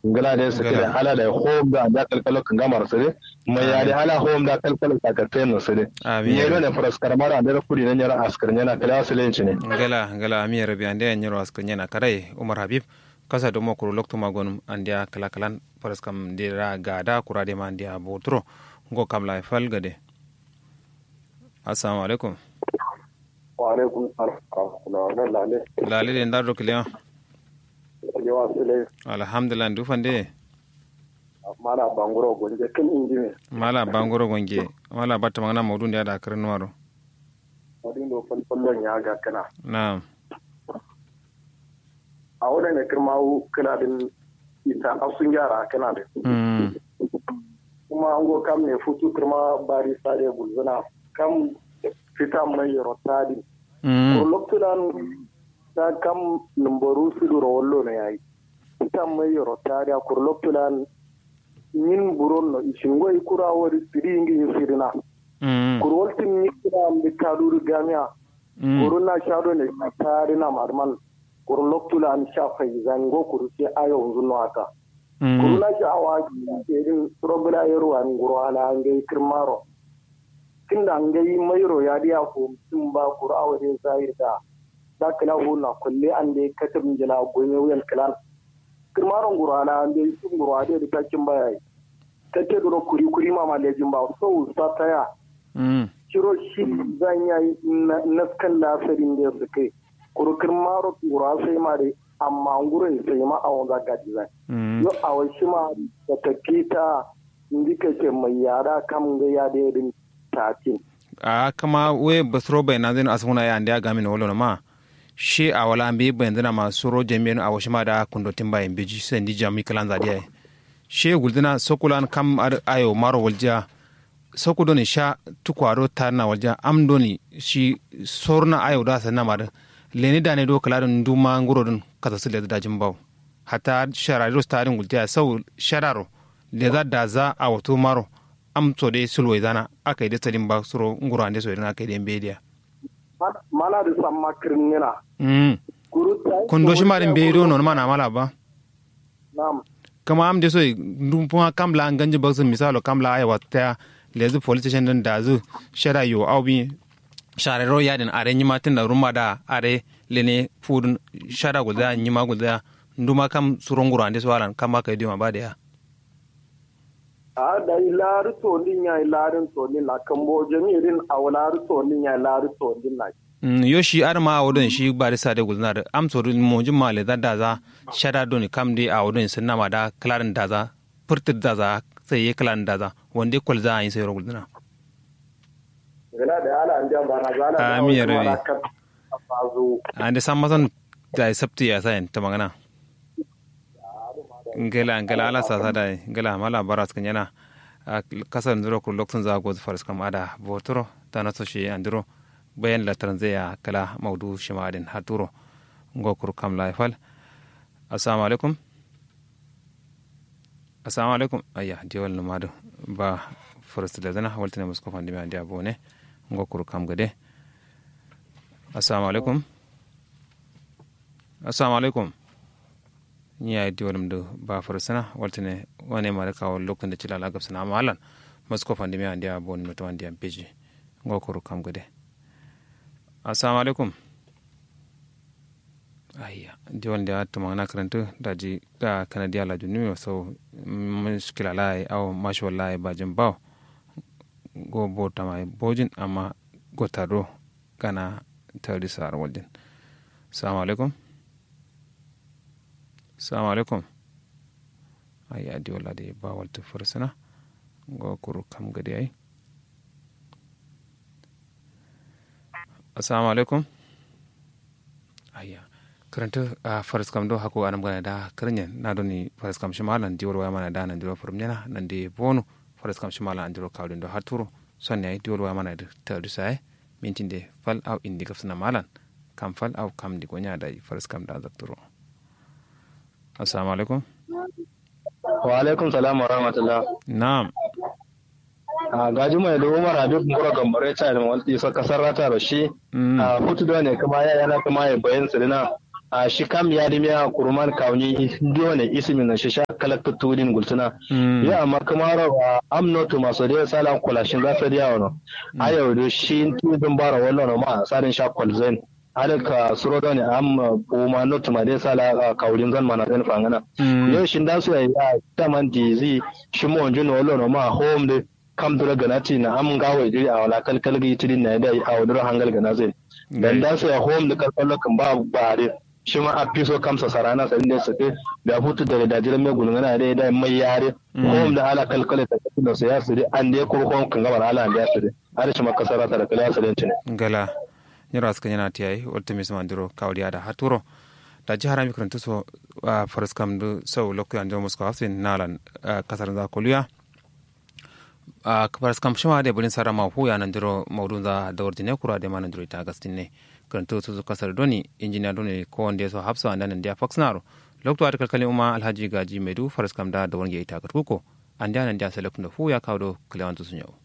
ngala da su kira hala da home da da kalkalo kan gamar su ne mai ya da hala home da kalkalo ka ka tayin su ne ye ne faras karmara da kuri nan yara askar yana kala su lenci ne ngala ngala ami rabi ande yan yaro askar yana karai umar habib kasa do mokuru lokto magon andia kala kalan faras kam dira gada kurade ma andia botro ngo kam la fal gade assalamu alaikum wa alaikum salam lale lale de ndar do kliya yawa sile alhamdulillah ndu fande mala bangoro gonje kin injime mala bangoro gonje mala batta magana mawdun da da karin waro wadin do fal fallon ya ga kana na'am a wadanda kirmawu kana din ita asun yara kana din kuma an go kam ne futu kirma bari sare gulzana kam fita mai rotadi ko loktudan ta kam numbaru siduro wollo no yayi fita mai rotadi a kur loktudan yin buron no ishingo ikura wori siri ingi sirina kur woltin ni kira ambi kaduru gamia kuruna shado ne tari na marman kur loktudan shafa zango kur sai ayo unzuno haka kuruna shi awa irin probila yaro an guro ala an gai kirmaro tunda an gai mayro ya diya ko tun ba kura awa dai zahir da da kala huna kulle an dai katabin jila gonye wuyan kalan kirmaron guro ala an dai sun guro ade da takin baya yi take duro kuri kuri ma ma lejin ba so sa taya kiro shi zan yi naskan lafirin da su kai kuru kirmaro guro sai ma dai amma ngurin sai ma a wanga gaji zai yo a wasu ma da tafi ta indika ce mai yara kam ga ya da yadin tatin a kama we basro bai na zai asuna ya andi aga min wolo ma shi a wala ambi bai ndina ma suro jami'in a wasu ma da kundotin bayan biji sai ndi jami kalan zadiya shi guldina sokulan kam ayo maro waljiya soku doni sha tukwaro tarna waljiya am doni shi sorna ayo da sanna ma leni da ne do kala don duma nguro don kasa su leda dajin bau hata shararo starin gultiya sau shararo leda da za a wato maro am so de sulwai zana aka yi da tsarin ba suro nguro ande so idan aka yi da bediya mana da san makirin yana mm kundo shi marin be do non mana mala ba na'am kama am de so dum kuma kamla an ganje baksu misalo kamla ay wata lezu police station din da zu shara yo aubi sharero yadin are nyima tinda ruma da are lene fudun shara guda nyima guda nduma kam suronguro ande swalan kama ka idima ba da ya a da ilari tolin ya ilarin tolin na kambo jami'in a wulari tolin ya ilari tolin na yo shi ar ma awodon shi bari sade gulna da am so mo jumma le da daza shara doni kam de awodon sunna ma da klarin daza furtir daza sai ye klarin daza wande kol za yin sai gulna gala da ala an jan bana zala da Amin ya rabi. fazo ande sammason da sabti ya sayin ta magana ngela ngela ala sa sada ngela mala baras kan yana kasar ndiro ku lokacin za go faras kam ada botoro ta na so shi andiro bayan la tanzaya kala maudu shimadin haturo ngo kur kam la fal assalamu alaikum assalamu alaikum ayya diwal numado ba faras da zana waltana musko fandi ma dia bone ngo kur kam gade assalamu alaikum assalamu alaikum ni ya di wadum do ba farsana waltane wane ma ka wal lokun da cilala gab sana malan masko fandi mi andi abon no to andi am peji ngo ko kam gode assalamu alaikum ayya di wal da to magana karanta da ji da kanadiya la junni so muskila lai aw masho lai ba jin baw go bota mai bojin amma go taro kana tari sar waljin assalamu alaikum salamu alaikum ai adi wala de ba walta fursuna go kuru kam gadi ai assalamu alaikum ayya karanta a faras kam do hako anam gana da karnyen na do ni faras kam shimalan diwar waya mana da nan diwar furum nyana nan de bonu faras kam shimalan andiro kawdin do haturo sonne ai diwar waya mana da tawdu sai mintin de fal aw indi gafsana malan kam fal aw kam di gonya da faras kam da zakturo assalamu alaikum wa alaikum salam wa rahmatullah na'am a gaji mai da umar habib mura gambare ta da mawalti sa kasar rata da shi a hutu da ne kuma ya yana kuma ya bayan su dina a shi kam ya dimi a kurman kauni dole ismin na shi sha kalakta tudin gultuna ya amma kuma rawa am notu maso da sala kulashin za ta diya wano a yau da shi tudin bara wallo ma tsarin sha kwalzain hada ka suro da ne am kuma notu ma da sala kaurin zan mana zan fangana yau shi da su ya ta man dizi shi mo onjun wallo ma home de kam dura ganati na am gawo diri a wala kalkal gi tidin na da a wadura hangal gana zai dan da su ya home da kalkal kan ba bare shi ma a fiso kamsa sarana sa inda sake da hutu da da jiran mai gulungana da da mai yare home da ala kalkal ta da su ya sire an da ko home kan gabar ala da ya sire har shi ma kasara ta da kala salenci ne gala nyira suka yana tiyai wata mis mandiro kawdiya da haturo da jihar mi kuranta so faras kam do sau lokko an jomus ko hafsin nalan kasar za koluya a faras kam shima da bulin sara ma hu ya nan diro maudun za da ordine kura da manan diro ita gastin ne kuranta so kasar doni injiniya doni ko wanda so hafsa an nan dia foxnaro lokto at kalkalin umma alhaji gaji medu faras kam da da wonge ita katkuko an da nan dia selekun da hu ya kawo do klewantu sun yau